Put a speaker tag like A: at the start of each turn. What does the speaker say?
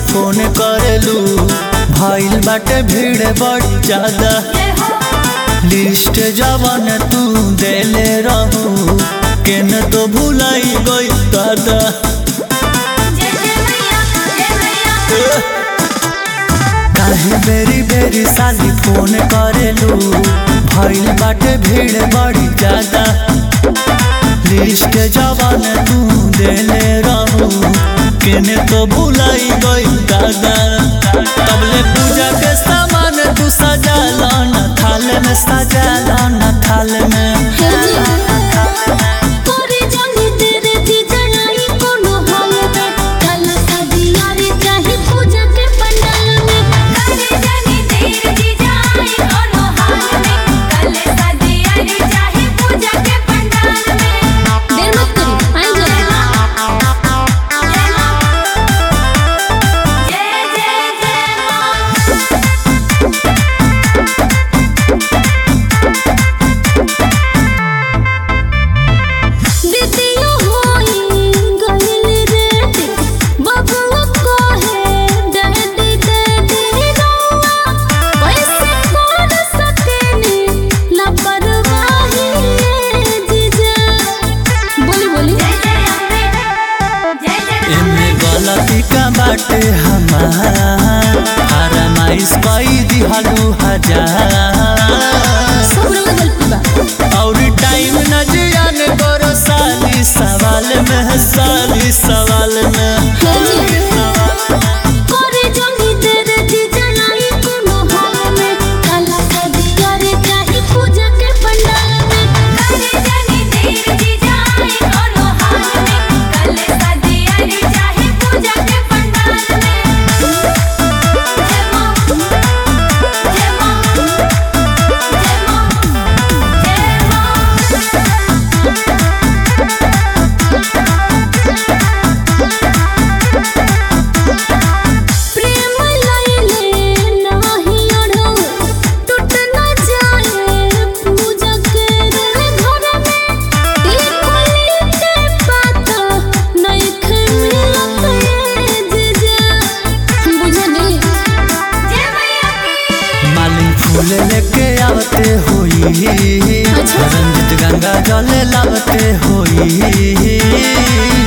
A: phone करेलू भइल बाटे भीड़ बड़ ज्यादा लिस्ट जवन तू देले रहू केन तो भुलाई गई दादा काहे बेरी बेरी साली फोन करेलू भइल बाटे भीड़ बड़ी ज्यादा लिस्ट जवन तू देले रहू केने तो भुलाई गई दादा तबले पूजा के सामान तू सजा न थाल में सजा न थाल में गलती का बाटे हमार फरमाइश कई दिहलू हजार और टाइम न जियान करो साली सवाल में साली सवाल में फूल लेके आवते होई रंजित गंगा जल लावते होई